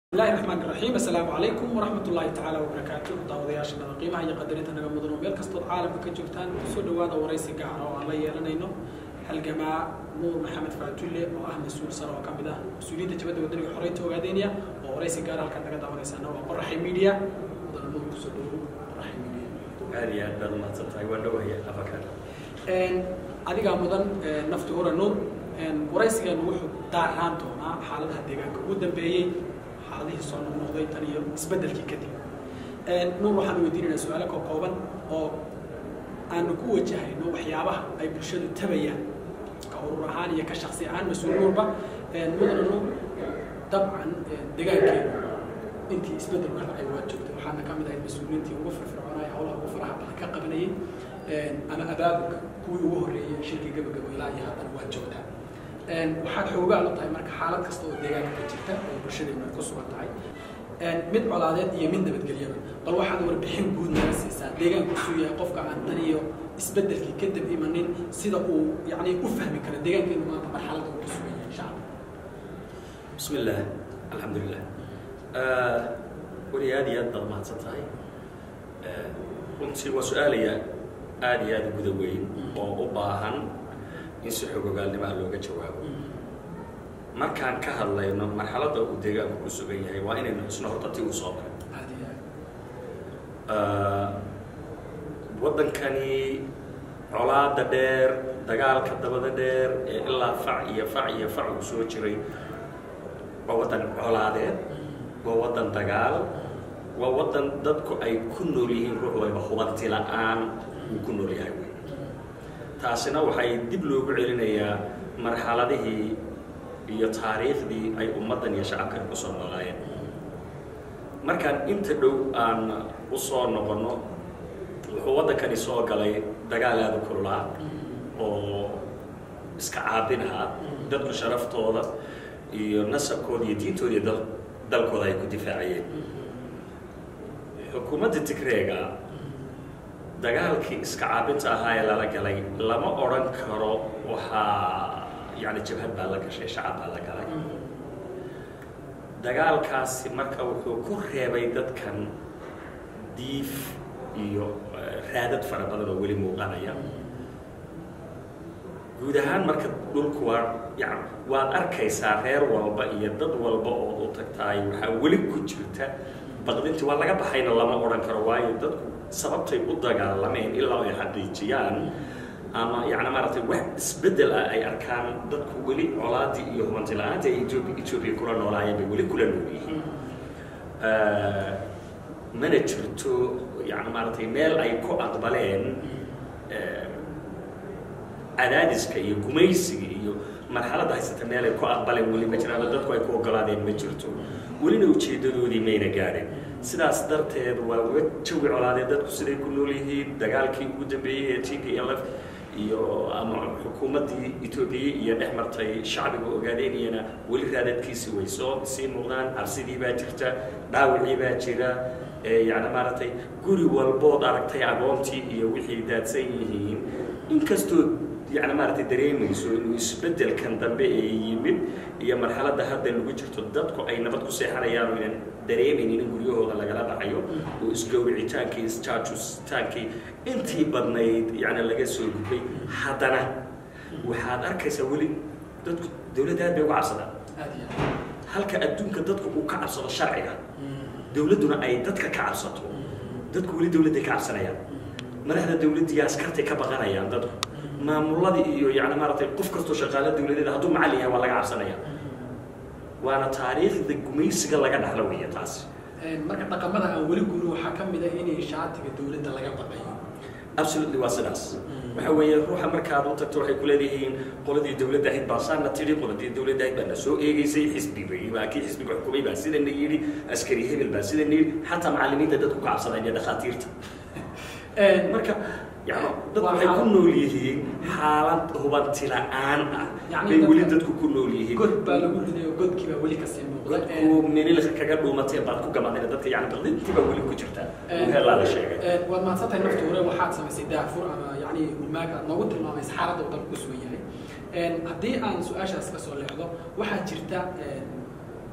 bismillahi raxmaan raxiim assalaamu calaykum waraxmat ullaahi tacaala wabarakaatu daawadayaashana qiimaha iyo qadarinta naga mudan oo meel kastood caalamka ka joogtaan kusoo dhawaada waraysi gaara oo aan la yeelanayno halgamaa nuur maxamed faatulle oo ah mas-uul sare oo ka mid ah mas-uuliyiinta jabadda wadaniga xoreynta ogaadeynaya oo waraysi gaara halkaan naga daawanaysaana waa qoraxay media mudana nuur kusoo dhawow qoraxay media aad iyo aad baad umahadsan tahay waan dhowaya afakaada adigaa mudan nafti hura nuur waraysigeenu wuxuu daaraan doonaa xaaladaha deegaanka ugu dambeeyey xaaladihii soo noqnoqday tan iyo isbeddelkii kadib nuur waxaan weydiinaynaa su-aalo ka kooban oo aanu ku wajahayno waxyaabaha ay bulshadu tabayaan ka urur ahaan iyo ka shaksi ahaan mas-uul nuurba mudana nuur dabcan deegaankeenu intii isbeddelku ka dhacay waa joogtay waxaana ka mid ahay mas-uuliyiintii ugu firfircoonaya howlaha ugu faraha badan ka qabanayay ama abaabulka kuwii ugu horreeyey shirkii gabagabo ilaa iyo haddana waa joogtaa waxaad xoogaal u tahay marka xaalad kasta oo deegaanka ka jirta oo bulshadeenu ay ku sugan tahay mid colaadeed iyo mid nabadgelyaba bal waxaad warbixin guud naga siisaa deegaanku suu yahay qofka aan tan iyo isbeddelkii kadib imanin sida uu yani u fahmi karo deegaankeenu maanta marxaladda uu ku sugan yahay shacabka bismi illaah alxamdulilah weli aad iyo aad baad mahadsan tahay runtii waa su-aalaya aad iyo aad guda weyn oo u baahan in si xogogaalnimaa looga jawaabo markaan ka hadlayno marxaladda uu deegaanku ku sugan yahay waa inaynu xusno horta ti uu soo maray aad iyo aad waddankani colaada dheer dagaalka dabada dheer ee ilaa fac iyo fac iyo fac uu soo jiray waa waddan colaadeed waa waddan dagaal waa waddan dadku ay ku nool yihiin ruux wayba hubanti la-aan uu ku nool yahay wey taasina waxay dib loogu celinayaa marxaladihii iyo taariikhdii ay ummaddan iyo shacabkan ku soo noolaayeen markaan inta dhow aan u soo noqonno wuxuu waddankani soo galay dagaal aada u kululaa oo iska caabin ahaa dadku sharaftooda iyo nasabkooda iyo diintooda iyo dal dalkooda ay ku difaacayeen xukuumadda tigreega dagaalkii iska caabinta ahaa ee lala galay lama odhan karo waxaa yani jabhad baa la gashay shacab baa la galay dagaalkaasi marka wuxuu ku reebay dadkan diif iyo raadad fara badan oo weli muuqanaya guud ahaan marka dhulku waa yan waad arkaysaa reer walba iyo dad walba ood u tagtaay waxaa weli ku jirta baqdintii waa laga baxayna lama odhan karo waayo dadku sababtay u dagaalameen ilaa ay xaqiijiyaan ama yani maaragtay wax isbeddel ah ay arkaan dadku weli colaadii iyo hubanti la-aanta ay etoobi etoobiya kula noolaayeen bay weli kula nool yihiin mana jirto yani maaragtay meel ay ku aqbaleen cadaadiska iyo gumaysiga iyo marxaladda haysata meel ay ku aqbaleen weli ma jiraan oo dadku ay ku ogolaadeen ma jirto welina ujeeddadoodii mayna gaadhin sidaas darteed waa uga jawi colaadee dadku siday ku nool yihiin dagaalkii ugu dambeeyey ee t p l f iyo ama xukuumaddii etoobiya iyo dhex martay shacbiga ogaadeynayana weli raadadkiisi way soo sii muuqdaan cabsidii baa jirta dhaawicii baa jira yani maaragtay guri walbood aragtay agoontii iyo wixii daadsan yihiin inkastoo yani maaragtay dareemayso inuu isbeddelkan dambe ee yimid iyo marxaladda hadda lagu jirto dadku ay nabad ku seexanayaan oo inaan dareemaynin in guryahooda lagala dhacayo oo isgowricitaankii isjaajustaankii intii badnayd yani laga soo gudbay haddana waxaad arkaysaa weli dadku dawladda aad bay uga cabsadaan aad iyo aad halka adduunka dadku uu ka cabsado sharciga dawladduna ay dadka ka cabsato dadku weli dawladday ka cabsanayaan madaxda dawladdiiyo askartay ka baqanayaan dadku maamuladii iyo yani maaragtay qof kastoo shaqaalo dawladeeda hadduu macallin yahay waa laga cabsanaya waana taariikhda gumaysiga laga dhaxlo weeye taasi marka dhaqamada aan weli guurin waxaa ka mid ah inay shaatiga dawladda laga baqayo absolutely waa sidaas waxa weeye ruuxa markaad u tagto waxay kuleedayihiin qoladii dawladda ahayd baa saana tidhi qoladii dawladda ahayd baa na soo eegeysay xisbigay baa kii xisbiga xukumay baa sidana yidhi askari hebel baa sidana yidhi xataa macallimiinta dadku ka cabsadaan iyo dhakhaatiirta marka yani dadku waxay ku nool yihiin xaalad hubanti la-aan ah Yani bay weli dadka- dadku ku nool yihiin god baa lagu riday oo godkii baa weli kasii muuqda dadku menilka kaga dhuumatee baad ku gamadeen dadka yani baqdintii baa weli ku jirta heelaa la sheegay waad mahadsantahay nafta hore waxaad samaysay daafur ama yani humaag aad noogu tilmaamaysa xaaladda uu dalku ku sugan yahay haddii aan su-aashaas ka soo leexdo waxaa jirta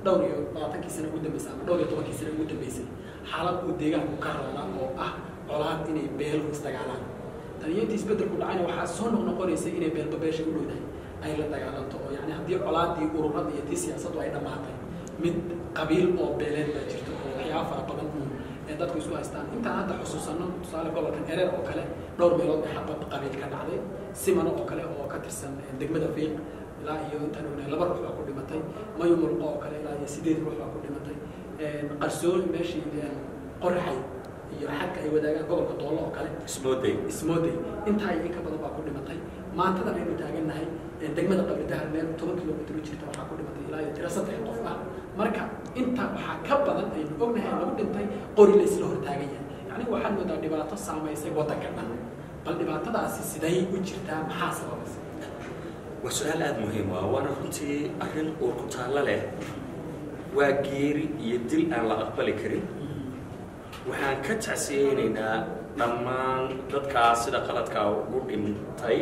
dhowr iyo labaatankii sano ugu dambeysay ama dhowr iyo tobankii sano ugu dambeysay xaalad uu deegaanku ka roona oo ah colaad inay beeluhu isdagaalaan tan iyo intii isbeddelku dhacayna waxaa soo noqnoqonaysa inay beelba beesha u dhowdahay ay la dagaalanto oo yani haddii colaadii ururada iyo tii siyaasaddu ay dhammaatay mid qabiil oo beeleed baa jirto oo waxyaaba fara badan uun ee dadku isku haystaan intaan hadda xusuusanno tusaale gobolkan ereer oo kale dhowr meelood bay xabad qabiil ka dhacday simano oo kale oo ka tirsan degmada fiiq ilaa iyo intaan ognahay laba ruux baa ku dhimatay mayumulqo oo kale ilaa iyo sideed ruux baa ku dhimatay qarsoon meeshii qorxay iyo xagka ay wadaagaan gobolka doollo oo kale ismooday ismooday intaa iyo in ka badan baa ku dhimatay maantadan aynu taagannahay degmada qabridahar meel toban kilomitr u jirta waxaa ku dhimatay ilaa iyo tiro saddex qof ah marka intaa waxaa ka badan aynu ognahay lagu dhintay qori la isla hortaagan yahay yacni waxaad moodaa dhibaato saamaysay waddanka dhan bal dhibaatadaasi siday u jirtaa maxaa sababaysa waa su-aal aada muhiim ah waana runtii arrin uur ku taallo leh waa geeri iyo dil aan la aqbali karin waxaan ka tacsiyeynaynaa dhammaan dadkaas sida qaladkaa ugu dhintay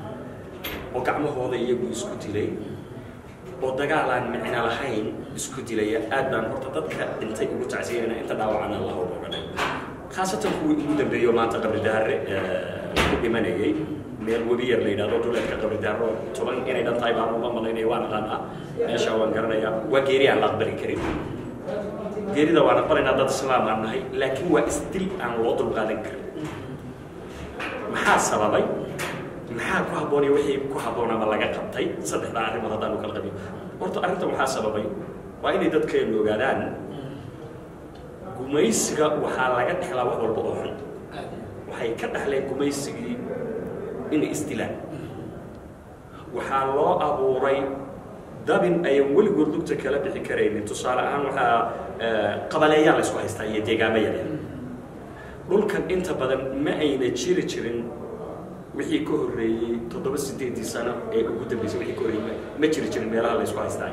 oo gacmahooda iyagu isku dilay oo dagaal aan micno lahayn isku dilaya aad baan horta dadka dhintay ugu tacsiyeynayna inta dhaawacana allah uga dhan khaasatan kuwii ugu dambeeyo maanta qabridaare ku dhimanayay meel webi yar la yidhahdo duleedka qabridaaro toban inay dhan tahay baan uga malaynaya waan aqaanaa meesha waan garanayaa waa geeri aan la aqbali karin geerida waan aqbalaynaa dad islaam aan nahay laakiin waa isdil aan loo dulqaadan karin maxaa sababay maxaa ku habboonaya wixii ku habboon ama laga qabtay saddexdaa arrimood haddaan u kala qabiyo horta arrintan waxaa sababay waa inay dadkeenu ogaadaan gumaysiga waxaa laga dhexlaa wax walba oo xun waxay ka dhexleen gumaysigii inay isdilaan waxaa loo abuuray dabin ayan weligood lugta kala bixi karaynin tusaale ahaan waxaa qabaleeyaa la isku haystaa iyo deegaamo yaryar dhulkan inta badan ma ayna jiri jirin wixii ka horreeyey toddoba sideedii sano ee ugu dambeysay wixii ka horreeyey ma jiri jirin meelaha la isku haystaa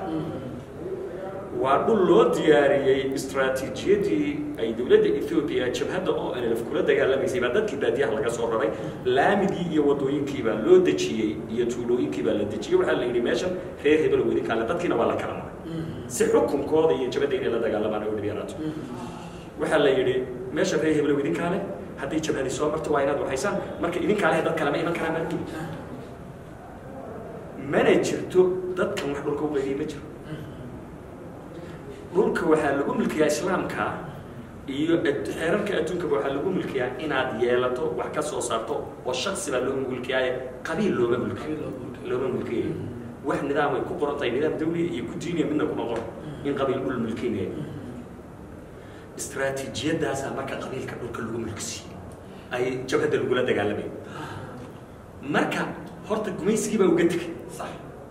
waa dhul loo diyaariyey istraatiijiyadii ay dowladda ethoobiya jabhadda oo nlf kula dagaalamaysay baa dadkii baadiyaha laga soo raray laamigii iyo wadooyinkii baa loo dejiyey iyo tuulooyinkii baa la dejiyey waxaa la yidhi meeshan reer hebel weydinkaale dadkiina waa la kala maray si xukunkooda iyo jabhadda inay la dagaalamaan oo dhibyaraato waxaa la yidhi meesha reer hebel weydinkaale haddii jabhadi soo marto waa inaad waxaysaan marka idinkaale dad kale ma iman karaan baa yidhi mana jirto dadkan wax dhulka u qaydiyay ma jiro dhulka waxaa lagu milkiyaa islaamka iyo xeerarka adduunkaba waxaa lagu milkiyaa inaad yeelato wax ka soo saarto oo shaksi baa loo milkiyaaye qabiil looma milkiyo looma milkiyayo wax nidaam ay ku qoran tahay nidaam dawliya iyo ku diiniya midna kuma qoran in qabiil dhul milkinaya istraatiijiyadaasaa marka qabiilka dhulka lagu milkisiiyey ay jabhadda lagula dagaalamayo marka horta gumaysigii baa uga tegay sax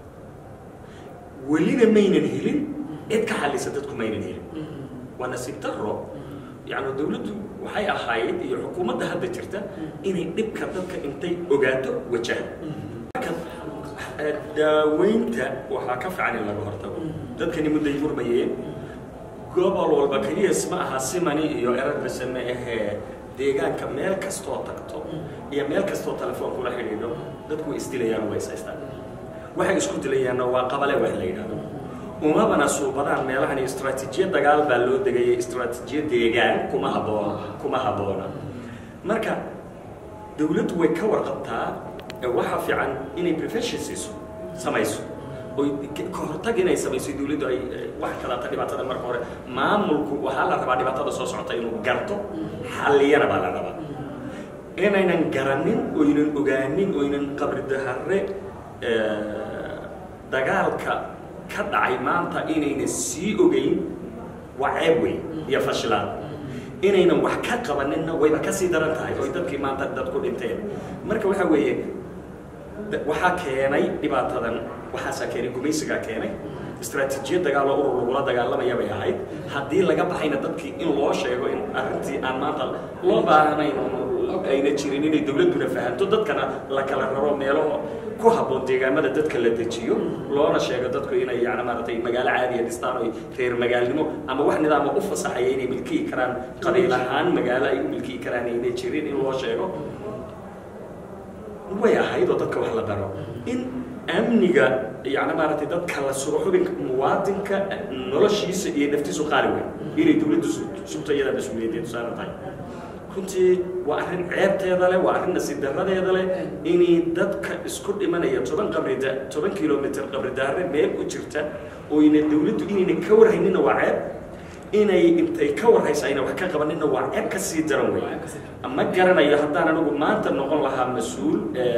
welina maynan helin cid ka xallisa dadku maynan helin waa nasiib daro yani dawladdu waxay ahayd iyo xukuumadda hadda jirta inay dhibka dadka intay ogaato wajahan marka daaweynta waxaa ka fiican in laga hortago dadkani mudday murmayeen gobol walba keliyas ma aha simani iyo erarbase ma ahee deegaanka meel kastoo tagto iyo meel kastoo telefoon kula xidhiidho dadku way isdilayaan way isaystaan waxay isku dilayaanna waa qabale wax la yidhahdo umabana suubadaan meelahan istraatiijiyad dagaal baa loo degayay istraatiijiyad deegaan kuma habboona kuma habboona marka dawladdu way ka warqabtaa waxa fiican inay prevention siiso samayso oy ka hortag inay samayso dawladdu ay wax kalata dhibaatada marka hore maamulku waxaa la rabaa dhibaatada soo socota inuu garto xalliyana baa la rabaa inaynan garanin oynan ogaanin oynan qabridahare dagaalka ka dhacay maanta inayna sii ogeyn waa ceeb wey iyo fashilaan inaynan wax ka qabaninna wayba kasii daran tahay oy dadkii maanta dad ku dhinteen marka waxa weeye waxaa keenay dhibaatadan waxaasaa keenay gumaysigaa keenay istraatiijiyad dagaaloo urur lagula dagaalamaya bay ahayd haddii laga baxayna dadkii in loo sheego in arrintii aan maanta loo baahnayn ayna jirin inay dawladduna fahanto dadkana la kala raro meelaho ku habboon deegaamada dadka la dejiyo loona sheego dadku inay yani maaragtay magaalo caadiya dhistaan oy reer magaalnimo ama wax nidaama u fasaxaya inay milkiyi karaan qabiil ahaan magaalo ay u milkiyi karaan ayna jirin in loo sheego way ahayd oo dadka wax la baro in amniga yani maaragtay dadka la sugo xubinka muwaadinka noloshiisa iyo naftiisu qaali weyn inay dawladdu sugto iyada mas-uuliyadeedu saaran tahay runtii waa arrin ceebteeda leh waa arrin nasiib darradeeda leh inay dadka isku dhimanaya toban qabrida toban kilomitr qabridaare meel u jirta oyna dawladdu inayna ka warhaynina waa ceeb inay intay ka warhaysa ayna wax ka qabanina waa ceeb ka sii daran wey ma garanayo haddaan anigu maanta noqon lahaa mas-uul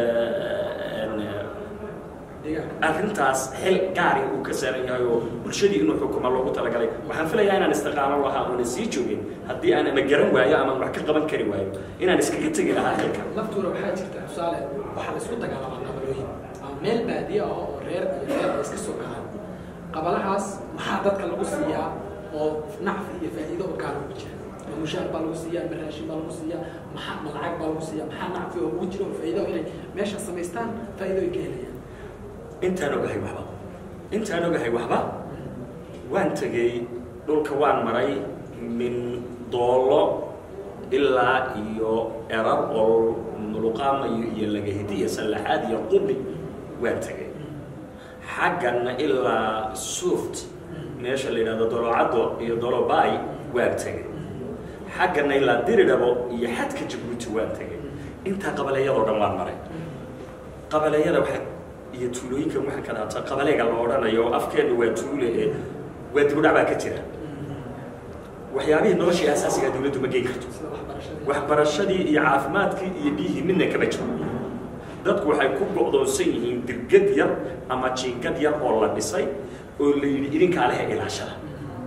arrintaas xil gaari uu ka saaran yahay oo bulshadii inuu xukuma loogu talagalay waxaan filayaa inaan istiqaalo lahaa oonan sii joogin haddii aan ama garan waayo ama wax ka qaban kari waayo inaan iskaga tegi lahaa xilka laftuuna waxaa jirta tusaale waxaa la isku dagaalamaa qabalooyin ama meel baadiye ah oo reer iyo reer ay iska soo galaan qabalahaas maxaa dadka lagu siiyaa oo nacfi iyo faa'iido oo gaar ugu jira ma mushaar baa lagu siiyaa ma raashin baa lagu siiyaa maxaa ma lacag baa lagu siiyaa maxaa nacfi oo ugu jira oo faa'iido inay meesha samaystaan faa'iido ay ka helayaan intaan ogahay waxba intaan ogahay waxba waan tegey dhulka waan maray min doolo ilaa iyo erar oo muluqaamayo iyo lagahidi iyo sallaxaad iyo qubi waan tegey xagganna ilaa suuft meesha la yidhahdo dolocaddo iyo dolobay waan tegey xagganna ilaa diridhabo iyo xadka jabuuti waan tegey intaa qabaleeyadoo dhan waan maray qabaleeyada waxaa iyo tuulooyinkan waxaan ka dhaata qabaleega la odhanayo afkeenna waa tuule ee waa dibudhac baa ka jira waxyaabihii noloshii asaasigaa dawladdu ma geyn karto waxbarashadii iyo caafimaadkii iyo biyihii midna kama jiro dadku waxay ku go'doonsan yihiin dirgad yar ama jiingad yar oo la dhisay oo la yidhi idinkaa lehe ilaashada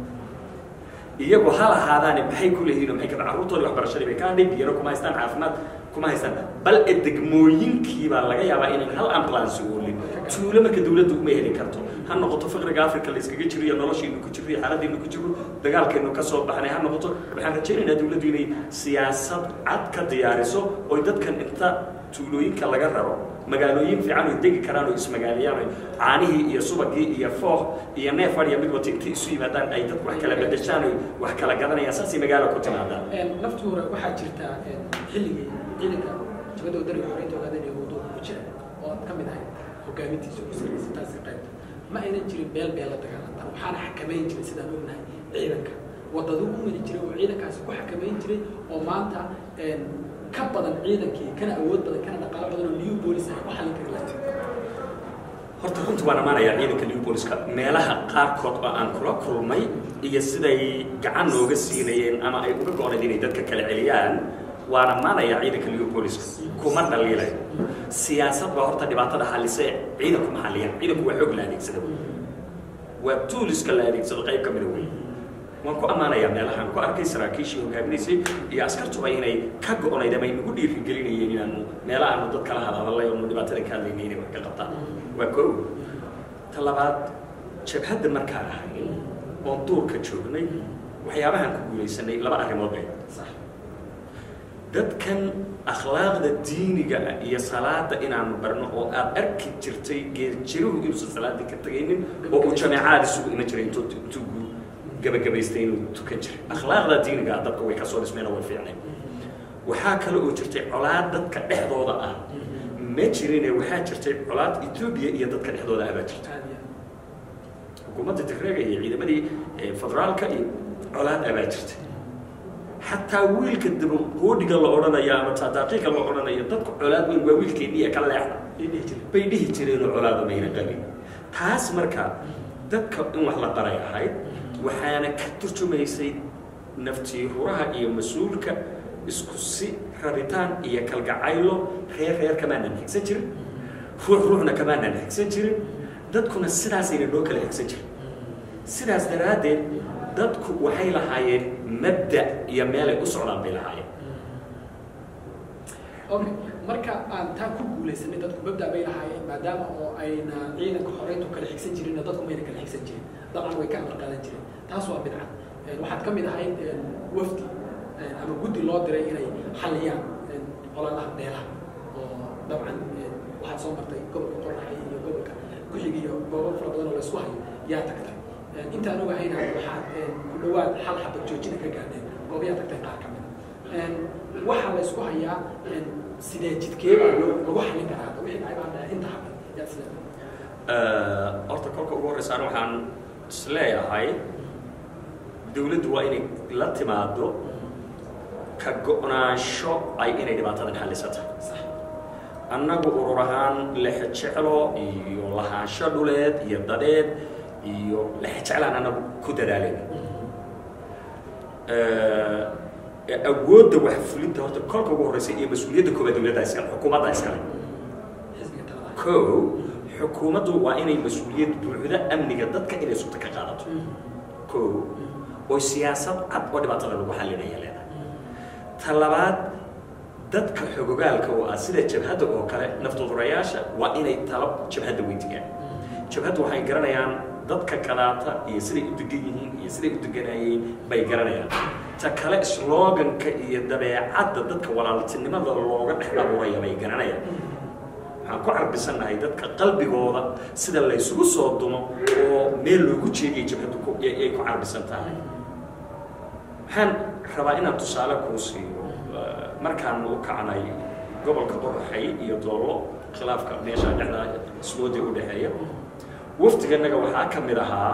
iyagu ha lahaadaane maxay ku leeyihiin maxay kada carruurtoodii waxbarashadii bay ka hadhay biyana kuma haystaan caafimaad kuma haystaan bal e degmooyinkii baa laga yaabaa inaan hal ambulance oolin tuulo marka dawladdu uma heli karto ha noqoto faqriga africa la iskaga jiro iyo noloshiinu ku jiro iyo xaaladdiinu ku jiro dagaalkeenu ka soo baxnay ha noqoto waxaan rajaynaynaa dawladdu inay siyaasad cad ka diyaariso oy dadkan inta tuulooyinka laga raro magaalooyin fiican oy degi karaan oo ismagaaliyaan oy caanihii iyo subagii iyo foox iyo neef adhiya mid wata intay isu yimaadaan ay dadku wax kala bedeshaan oy wax kala gadanayaan saasay magaalo ku timaadaan naftuura waxaa jirta xilligii ciidanka jabada wadaniga xoreynta ogaadeen ee wadooda ku jira oo aad ka mid ahayd hogaamintiisa ugu sarraysa taasi qaybta ma aynan jirin beel beel la dagaalantan waxaana xakamayn jiray sidaan ognahay ciidanka wadadu u mari jiray oo ciidankaasi ku xakamayn jiray oo maanta ka badan ciidankii kana awood badan kana dhaqaalo badan oo new bolis ay ku xallin kari lahayd horta runta waan ammaanayaa ciidanka new booliska meelaha qaarkood oo aan kula kulmay iyo siday gacan nooga siinayeen ama ay uga go-nayd inay dadka kala celiyaan waan ammaanayaa ciidanka new booliska kuma dhaliilay siyaasad baa horta dhibaatada xalise ciidanku ma xaliyaan ciidanku waa xoog la adeegsada waa tuuliska la adeegsado qayb ka mida wey waan ku ammaanayaa meelahaan ku arkay saraakiishii hogaaminaysay iyo askartuba inay ka go-nayd ama inagu dhiirigelinayeen inaanu meela aanu dad kala hadhadalay oonu dhibaatada ka hadlaynay inay wax ka qabtaan waa koow ta labaad jabhadda markaan ahay oon duurka joognay waxyaabahaan ku guulaysanay laba arrimood bay dadkan akhlaaqda diiniga ah iyo salaada inaanu barno oo aad arki jirtay geerjiruhu inuusan salaadii ka tegaynin oo uu jameecaad isugu iman jiray intuu intuu gabagabaystay inuu tukan jiray akhlaaqda diiniga ah dadka way ka soo dhismeen oo way fiicnay waxaa kale oo jirtay colaad dadka dhexdooda ah ma jirine waxaa jirtay colaad etoobiya iyo dadka dhexdooda ah baa jirta xukuumadda tigreega iyo ciidamadii federaalka iyo colaad ah baa jirta xataa wiilka dabagoodhiga la odhanayo ama taadaaqiiqa la odhanayo dadku colaad weyn waa wiilkeeniya ka leexda bay dhihi jireenoo colaada mayna qabin taas marka dadka in wax la qaray ahayd waxaana ka turjumaysay naftiiruraha iyo mas-uulka isku si rabitaan iyo kalgacaylo reer reer kamaanan xigsan jirin ruux ruuxna kamaanan xigsan jirin dadkuna sidaasayna noo kala xigsan jirin sidaas daraaddeed dadku waxay lahaayeen mabda iyo meelay u socdaan bay lahaayeen okay marka aan taa ku guulaysanay dadku mabda bay lahaayeen maadaama oo ayna ciidanka xoreyntu kala xigsan jirinna dadku mayna kala xigsan jirin dabcan way ka amar qaadan jireen taas waa bidcad waxaad ka mid ahayd wafdi ama guddi loo diray inay xalliyaan colaadaha beelaha oo dabcan waxaad soo martay gobolka qorraxay iyo gobolka kuxig iyo goobo fara badan oo la isku hayo yaa tagtay intaan ogahayna waxaad ku dhawaad hal xabad joojina ka gaadheen goobayaa tagtay qaar ka mid waxaa la isku hayaa sidee jidkeebaa loo lagu xallin karaa wixii dhacay baa dhaca inta xabad yaa sida horta kolka ugu horreysa an waxaan isleeyahay dawladdu waa inay la timaado ka go-naansho ay inay dhibaatadan xallisata annagu urur ahaan lexejeclo iyo lahaansho dhuleed iyo dadeed iyo lexejeclaan annagu ku dadaalayna awoodda wax fulinta horta kolka ugu horreysa iyo mas-uuliyadda koobaad dawladda iskale xukuumadda iskale ko xukuumaddu waa inay mas-uuliyad buuxda amniga dadka inay sugta ka qaadato ko oo siyaasad cad oo dhibaatada lagu xalinaya leedahay ta labaad dadka xogogaalka oo ah sida jabhadda oo kale naftudurayaasha waa inay talo jabhadda weydigaan jabhaddu waxay garanayaan dadka kalaata iyo siday u degan yihiin iyo siday u deganayeen bay garanayaan ta kale sloganka iyo dabeecadda dadka walaaltinimada looga dhex abuuraya bay garanayaan waxaan ku carbisannahay dadka qalbigooda sida laysugu soo dumo oo meel loogu jeediya jabhaddu ay ku carbisan tahay waxaan rabaa inaan tusaale kuu siiyo markaan u kacnay gobolka qoraxay iyo doollo khilaafka meesha dhexda iswoodi u dhexeeya wafdiganaga waxaa ka mid ahaa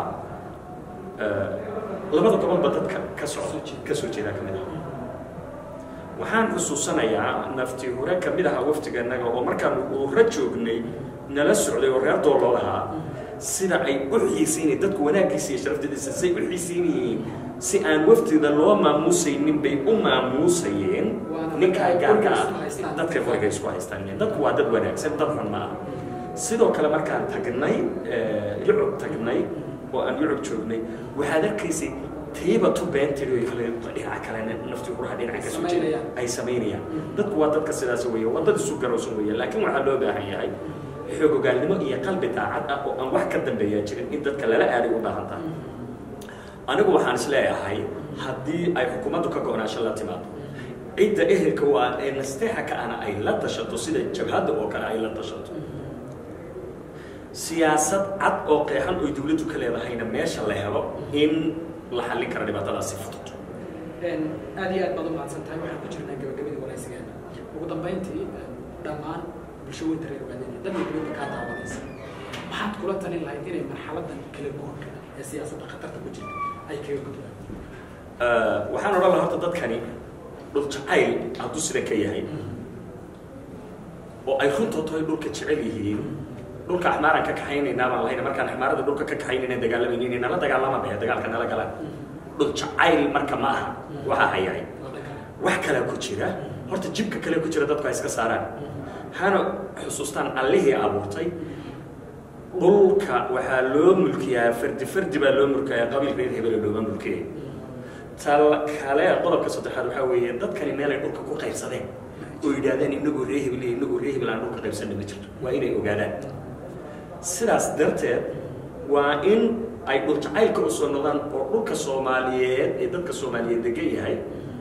labada gobolba dadka ka socda ka soo jeedaa ka mid ahaa waxaan xusuusanayaa nafti hore ka mid ahaa wafdiganaga oo markaan uura joognay nala socday oo reer doollood ahaa sida ay u xiisaynay dadku wanaaggiisa iyo sharafdadiisa say u xiisaynayeen si aan waftida loo maamuusaynin bay u maamuusayeen ninkaa gaarka ah dadka qoriga isku haystaan dadku waa dad wanaagsan dad xun ma aha sidoo kale markaan tagnay yucub tagnay oo aan yucub joognay waxaad arkaysay tayba tu beentiri kale dhinaca kale nafti huraha dhinaca ka soo jeeda ay samaynayaan dadku waa dadka sidaas weeye waa dad isu garowsan weeye laakiin waxaa loo baahan yahay xoogogaalnimo iyo qalbi daacad ah oo aan wax ka dambeeyaa jirin in dadka lala aaday u baahan tahay anigu waxaan is leeyahay haddii ay xukuumaddu ka go-naasho la timaado cidda ehelka u ah ee nasteexa ka ana ay la tashato sida jabhadda oo kale ay la tashato siyaasad cad oo qeexan oy dawladdu ka leedahayna meesha la helo in la xallin karo dhibaatadaas si fudud aad iyo aad baad u mahadsan tahay waxaan ku jirnaa gabagabadii waraysigeena ugu dambayntii dhammaan bulsho weynta reer ogaadeen dalka dawladda kaa daawanaysa maxaad kula talin lahayd inay marxaladan kala guurka ee siyaasadda khatarta ku jirta ay kaga gudbaan waxaan odhan laha horta dadkani dhul jacayl hadduu sida ka yahay oo ay runta tahay dhulka jecel yihiin dhulka axmaaraan ka kaxaynaynaa baan lahayna markaan axmaarada dhulka ka kaxaynayna dagaalamaynin nala dagaalama baya dagaalka nala galaan dhul jacayl marka ma aha waxaa hayahay wax kalaa ku jira horta jibka kale ku jira dadku ay iska saaraan hana xusuustaan allihii abuurtay dhulka waxaa loo mulkiyaa fardi fardi baa loo mulkiyaa qabiil reer hebele looma mulkiyay tal kale qodobka saddexaad waxaa weeye dadkani meelay dhulka ku qaybsadeen oo yidhaahdeen inagoo ree hebel iyo inagoo ree hebel aan dhulka qaybsanna ma jirto waa inay ogaadaan sidaas darteed waa in ay dhul jacaylka u soo noqdaan oo dhulka soomaaliyeed ee dadka soomaaliyeed degan yahay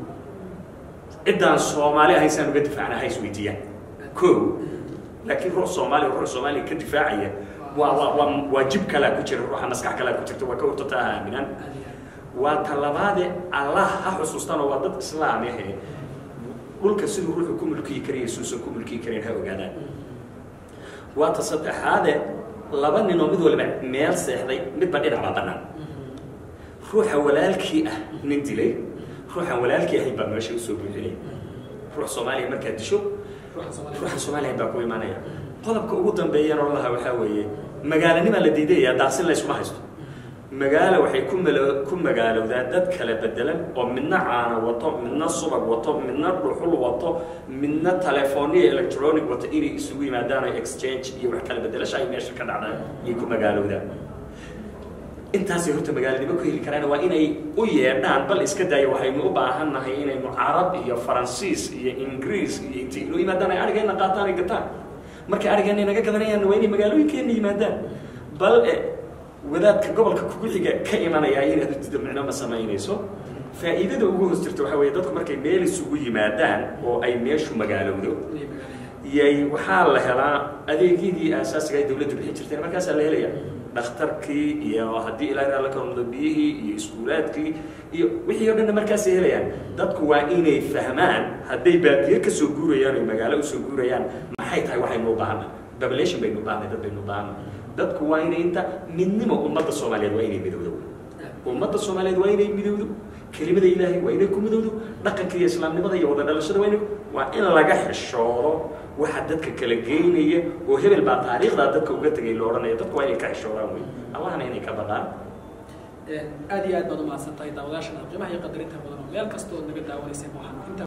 ciddaan soomaali ahayn saan uga difaacna ha isweydiiyaan ko laakiin ruux soomaaliya ruux soomaaliya ka difaacaya waa waa waa waa jib kalaa ku jira ruuxa maskax kalaa ku jirta waa ka urtata ha aaminaan waa talabaade allah ha xusuustaan oo waa dad islaam ahe dhulka siduu ruuxu ku mulkiyi karaya suusan ku mulkiyi karayn ha ogaadaan waa ta saddexaade laba ninoo mid waliba meel seexday midba dhinac baa bannaan ruuxa walaalkii ah nin dilay ruuxaan walaalkii ahayn baa meesha usoo buuxinaya ruux soomaaliya markaad disho ruuxa soomaaliya baa ku imaanaya qodobka ugu dambeeyana oo lahaa waxaa weeye magaalanimaa la diidaya daaqsin layskuma haysto magaalo waxay ku mal ku magaalowdaa dad kala bedelan oo midna caana wato midna subag wato midna dhuxul wato midna telefooniya electronic wato inay isugu yimaadaan oo exchange iyo wax kala bedelasha ay meesha ka dhacdaan ayay ku magaalowdaan intaasay horta magaalanimo ku heli karaan waa inay u yeedhaan bal iska daayo waxaynu u baahan nahay inaynu carab iyo faransiis iyo ingiriis iyo intay inoo yimaadaan ay arigeenna qaataan ay gataan markay arigeenna inaga gadanayaan waa inay magaalooyinkeenna yimaadaan bal wadaadka gobolka kugu xiga ka imanaya inaad udido micno ma samaynayso faa'iidada ugu hoos jirta waxaa weeye dadku markay meel isugu yimaadaan oo ay meeshu magaalowdo yay waxaa la helaa adeegyadii aasaasiga ay dawladdu bixin jirteen markaasaa la helaya dhakhtarkii iyo haddii ilaa la kalmado biyihii iyo iskuulaadkii iyo wixii o dhanna markaasay helayaan dadku waa inay fahmaan hadday baadiye ka soo guurayaan oy magaalo usoo guurayaan maxay tahay waxaynu u baahana population baynu baahnay dad baynu baahnay dadku waa inay inta midnimo ummadda soomaaliyeed waa inay midowdo ummadda soomaaliyeed waa inay midowdo kelimada ilaahay waa inay ku midowdo dhaqanka iyo islaamnimada iyo wada dhalashada waa inay waa in laga xishoodo waxa dadka kala geynaya oo hebel baa taariikhdaa dadka uga tegay lo odhanaya dadku waa inay ka xishoodaan wey allahna inay ka baqaan aad iyo aad baad umahadsan tahay daawadayaashana qiimaha iyo qadarinta badan oo meel kastoo naga daawanayseen waxaan inta